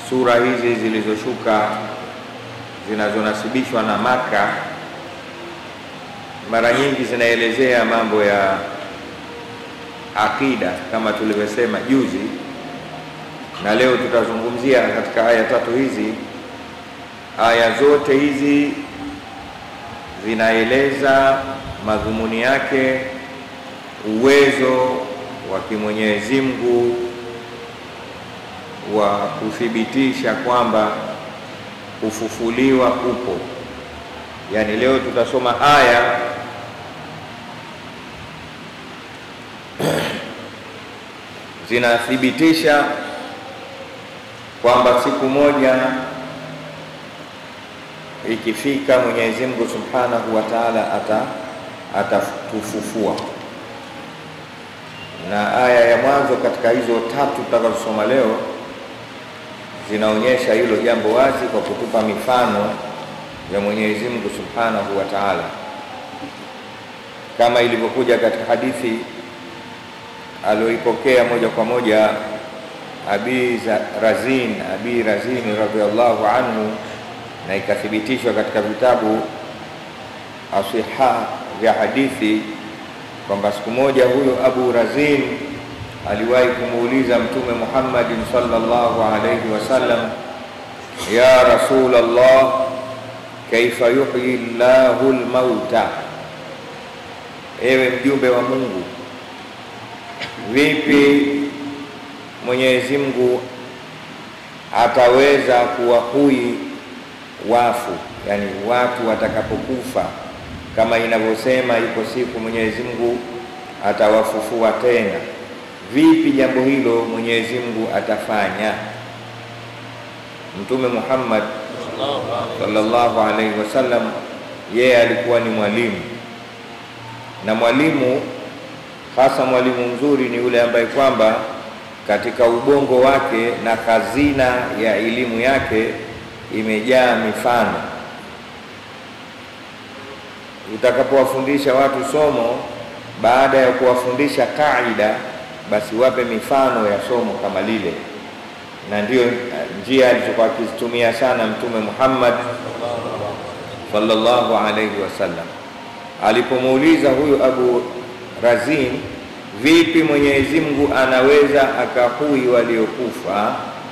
sura hizi zilizoshuka zinazonasibishwa na Maka mara nyingi zinaelezea mambo ya akida kama tulivyosema juzi, na leo tutazungumzia katika aya tatu hizi. Aya zote hizi zinaeleza madhumuni yake, uwezo wa kimwenyezi Mungu wa kuthibitisha kwamba kufufuliwa kupo. Yaani leo tutasoma aya zinathibitisha kwamba siku moja ikifika Mwenyezi Mungu Subhanahu wa Ta'ala ata atatufufua. Na aya ya mwanzo katika hizo tatu tutakazosoma leo zinaonyesha hilo jambo wazi kwa kutupa mifano ya Mwenyezi Mungu Subhanahu wa Ta'ala, kama ilivyokuja katika hadithi aliyoipokea moja kwa moja Abi Razin Abi Razin radhiallahu anhu, na ikathibitishwa katika vitabu asiha vya hadithi kwamba siku moja huyo Abu Razin aliwahi kumuuliza Mtume Muhammadin sallallahu alayhi wasallam, ya Rasulullah, kaifa yuhyi llahu lmauta, ewe mjumbe wa Mungu, vipi Mwenyezi Mungu ataweza kuwahui wafu, yani watu watakapokufa, kama inavyosema iko siku Mwenyezi Mungu atawafufua tena. Vipi jambo hilo Mwenyezi Mungu atafanya? Mtume Muhammad sallallahu alaihi wasallam, yeye alikuwa ni mwalimu, na mwalimu hasa mwalimu mzuri ni yule ambaye kwamba katika ubongo wake na hazina ya elimu yake imejaa mifano. Utakapowafundisha watu somo, baada ya kuwafundisha kaida, basi wape mifano ya somo kama lile, na ndiyo njia alizokuwa akizitumia sana Mtume Muhammad sallallahu alaihi wasallam. Alipomuuliza huyu Abu Razin Vipi Mwenyezi Mungu anaweza akahui waliokufa?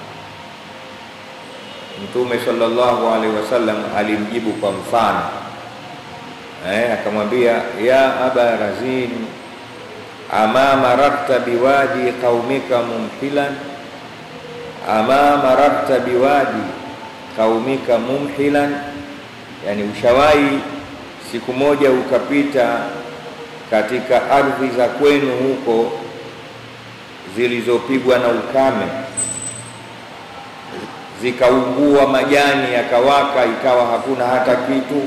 Mtume sallallahu alaihi wasallam alimjibu kwa mfano eh, akamwambia ya aba razin ama mararta biwadi qaumika mumhilan ama mararta biwadi qaumika mumhilan, yani ushawahi siku moja ukapita katika ardhi za kwenu huko zilizopigwa na ukame zikaungua, majani yakawaka, ikawa hakuna hata kitu.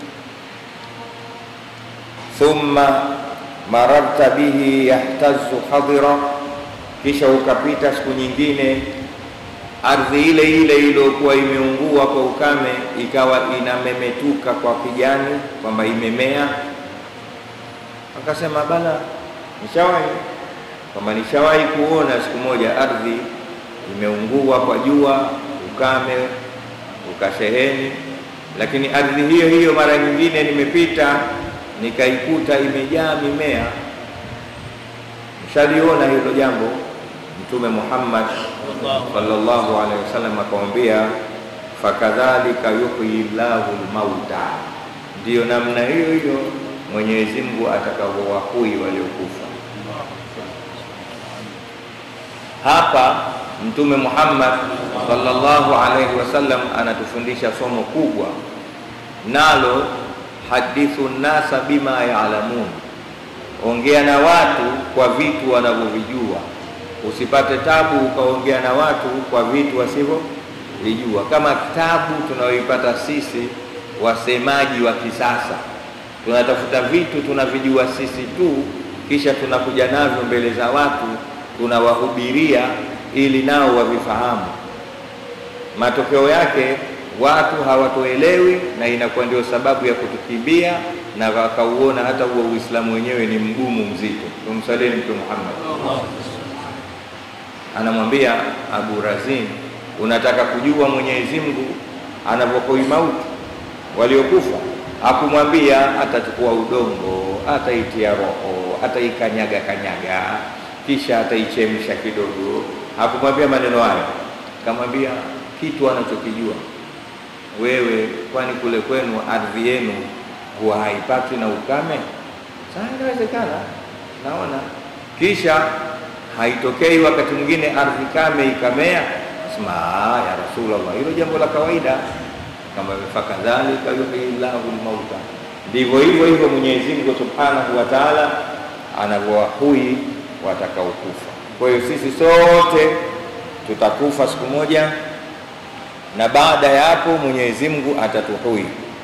Thumma mararta bihi yahtazu hadira, kisha ukapita siku nyingine ardhi ile ile iliyokuwa imeungua kwa ukame ikawa inamemetuka kwa kijani, kwamba imemea Akasema bala, nishawahi kwamba nishawahi kuona siku moja ardhi imeungua kwa jua, ukame ukasheheni, lakini ardhi hiyo hiyo mara nyingine nimepita nikaikuta imejaa mimea. Nishaliona hilo jambo. Mtume Muhammad sallallahu alaihi wasallam akamwambia, fakadhalika yuhyi llahu lmauta, ndiyo namna hiyo hiyo Mwenyezi Mungu atakaowahui waliokufa. Hapa Mtume Muhammad sallallahu alaihi wasallam anatufundisha somo kubwa, nalo hadithu nnasa bima yaalamun, ongea na watu kwa vitu wanavyovijua. Usipate tabu ukaongea na watu kwa vitu wasivyovijua, kama tabu tunayoipata sisi wasemaji wa kisasa tunatafuta vitu tunavijua sisi tu, kisha tunakuja navyo mbele za watu, tunawahubiria ili nao wavifahamu. Matokeo yake watu hawatoelewi, na inakuwa ndio sababu ya kutukimbia na wakauona hata huo Uislamu wenyewe ni mgumu mzito. Tumsalini Mtume Muhammad. Anamwambia Abu Razin, Unataka kujua Mwenyezi Mungu anavyokoi mauti waliokufa, akumwambia atachukua udongo, ataitia roho, ataikanyaga kanyaga, kisha ataichemsha kidogo. Hakumwambia maneno hayo, kamwambia kitu anachokijua wewe. Kwani kule kwenu ardhi yenu huwa haipati na ukame? Sasa inawezekana, naona kisha haitokei wakati mwingine ardhi kame ikamea, sema ya Rasulullah, hilo jambo la kawaida. Kama fakadhalika yuhyi llahu lmauta, ndivyo hivyo hivyo Mwenyezi Mungu subhanahu wa taala anavyowahui watakaokufa. Kwa hiyo sisi sote tutakufa siku moja, na baada ya hapo Mwenyezi Mungu atatuhui.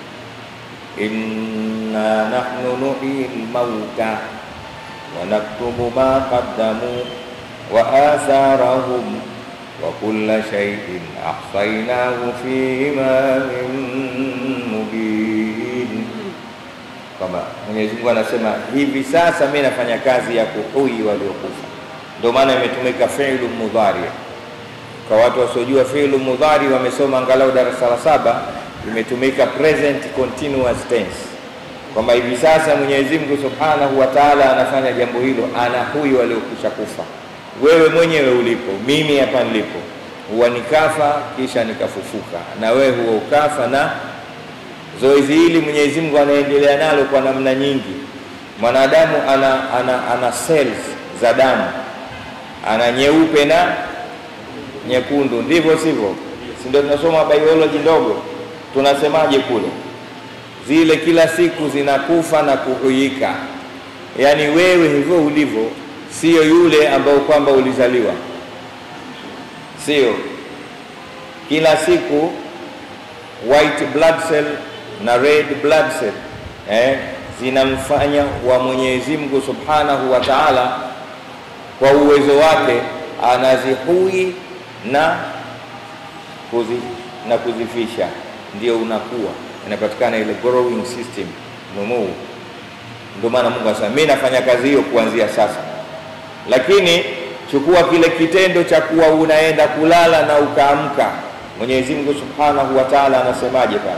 inna nahnu nuhyi lmauta wa naktubu ma qaddamu wa atharahum wa kulla shay'in ahsaynahu fi imamin mubin, kwamba Mwenyezi Mungu anasema hivi sasa mimi nafanya kazi ya kuhui waliokufa. Ndio maana imetumika fi'lu mudhari. Kwa watu wasiojua fi'lu mudhari, wamesoma angalau darasa la saba, imetumika present continuous tense kwamba hivi sasa Mwenyezi Mungu Subhanahu wa Ta'ala anafanya jambo hilo, anahui waliokwisha kufa. Wewe mwenyewe ulipo, mimi hapa nilipo, huwa nikafa kisha nikafufuka, na wewe huwa ukafa. Na zoezi hili Mwenyezi Mungu anaendelea nalo kwa namna nyingi. Mwanadamu ana, ana, ana cells za damu, ana nyeupe na nyekundu, ndivyo sivyo? Si ndio? Tunasoma biology ndogo, tunasemaje kule zile kila siku zinakufa na kuhuika. Yaani wewe hivyo ulivyo, sio yule ambao kwamba ulizaliwa, sio kila siku white blood cell na red blood cell eh, zinamfanya wa Mwenyezi Mungu Subhanahu wa Ta'ala kwa uwezo wake anazihui na kuzi, na kuzifisha, ndio unakuwa inapatikana ile growing system numuu. Ndio maana Mungu anasema mimi nafanya kazi hiyo kuanzia sasa, lakini chukua kile kitendo cha kuwa unaenda kulala na ukaamka. Mwenyezi Mungu Subhanahu wa Ta'ala anasemaje pale?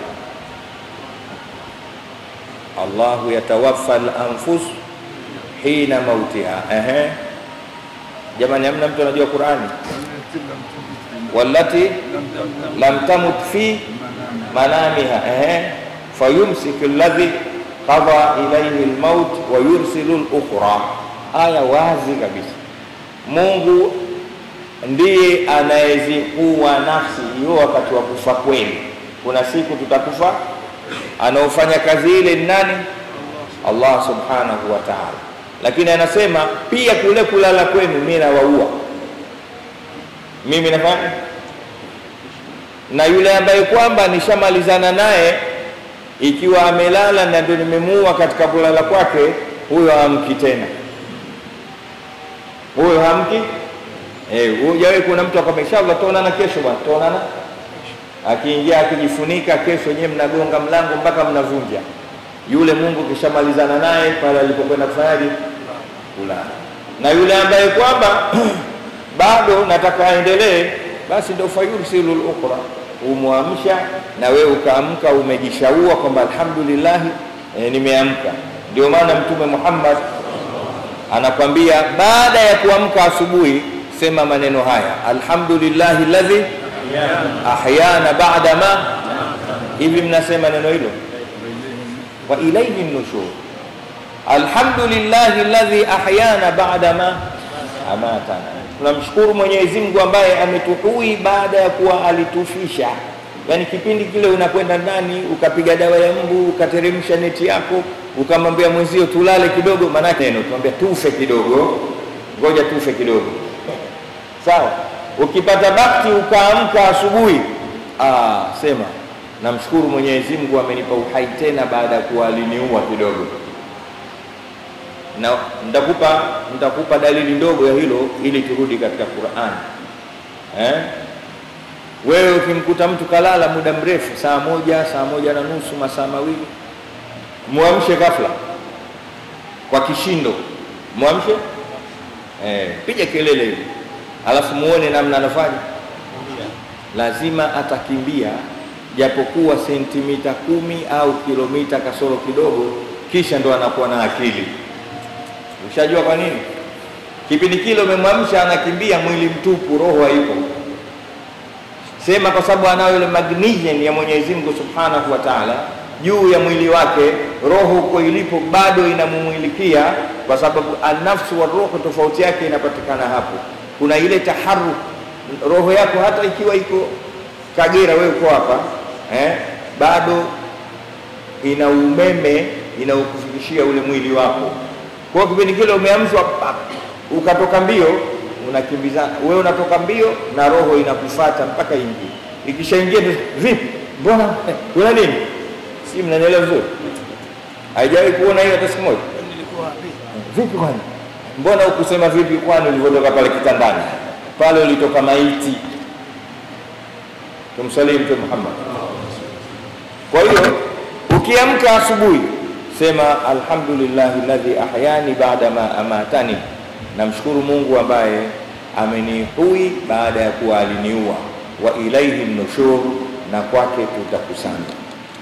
Allahu yatawaffa al-anfus hina mautiha. Ehe, jamani, hamna mtu anajua Qur'ani? wallati lam tamut fi manamiha ehe, fayumsiku alladhi qada ilayhi almaut wa yursilu al-ukhra. Aya wazi kabisa, Mungu ndiye anayeziua nafsi hiyo wakati wa kufa kweli. Kuna siku tutakufa, anaofanya kazi ile ni nani? Allah subhanahu wa ta'ala. Lakini anasema pia kule kulala kwenu mimi nawaua, mimi nafanya na yule ambaye kwamba nishamalizana naye, ikiwa amelala na ndio nimemuua katika kulala kwake, huyo hamki tena, huyo hamki. Eh, hujawahi kuna mtu akwambia inshallah tuonana kesho bwana, tuonana. Akiingia akijifunika, kesho nyewe mnagonga mlango mpaka mnavunja. Yule Mungu kishamalizana naye pale alipokwenda kufanyaje? Kulala. Na yule ambaye kwamba bado nataka aendelee basi ndio fayursilul ukhra, umwamsha na wewe ukaamka, umejishaua kwamba alhamdulillah, e, nimeamka. Ndio maana Mtume Muhammad anakwambia baada ya kuamka asubuhi, sema maneno haya, alhamdulillahi alladhi ahyana ba'da ma. Hivi mnasema neno hilo, wa ilayhi nushur. Alhamdulillahi alladhi ahyana ba'da ma amatana tunamshukuru Mwenyezi Mungu ambaye ametuhui baada ya kuwa alitufisha. Yaani kipindi kile unakwenda ndani ukapiga dawa ya mbu ukateremsha neti yako ukamwambia mwenzio tulale kidogo, maanake neno tuambia tufe kidogo, ngoja tufe kidogo, sawa. Ukipata bakti ukaamka asubuhi, ah, sema namshukuru Mwenyezi Mungu amenipa uhai tena baada ya kuwa aliniua kidogo na nitakupa nitakupa dalili ndogo ya hilo ili turudi katika Qur'an. Eh, wewe ukimkuta mtu kalala muda mrefu, saa moja, saa moja na nusu, masaa mawili, muamshe ghafla kwa kishindo, muamshe eh, piga kelele hivi, alafu muone namna anafanya lazima atakimbia japokuwa sentimita kumi au kilomita kasoro kidogo, kisha ndo anakuwa na akili. Ushajua kwa nini? Kipindi kile umemwamsha anakimbia, mwili mtupu, roho haipo. Sema kwa sababu anayo ile magnesium ya Mwenyezi Mungu Subhanahu wa Ta'ala juu ya mwili wake, roho huko ilipo bado inamumwilikia, kwa sababu anafsu wa roho, tofauti yake inapatikana hapo. Kuna ile taharuk, roho yako hata ikiwa iko Kagera, wewe uko hapa eh, bado ina umeme inaokufikishia ule mwili wako. Kwa hiyo kipindi kile umeamshwa, pap, ukatoka mbio, unakimbiza wewe, unatoka mbio na roho inakufuata mpaka ingie. Ikishaingia vipi, mbona kuna nini? Si mnanielewa vizuri? Haijawahi kuona hiyo hata siku moja? Vipi kwani, mbona ukusema vipi kwani ulivyotoka pale kitandani pale, ulitoka maiti. Tumsalie Mtume Muhammad. Kwa hiyo ukiamka asubuhi sema alhamdulillahi alladhi ahyani baada ma amatani, namshukuru Mungu ambaye amenihui baada ya kuwa aliniua. Wa ilaihi nushur, na kwake tutakusanya.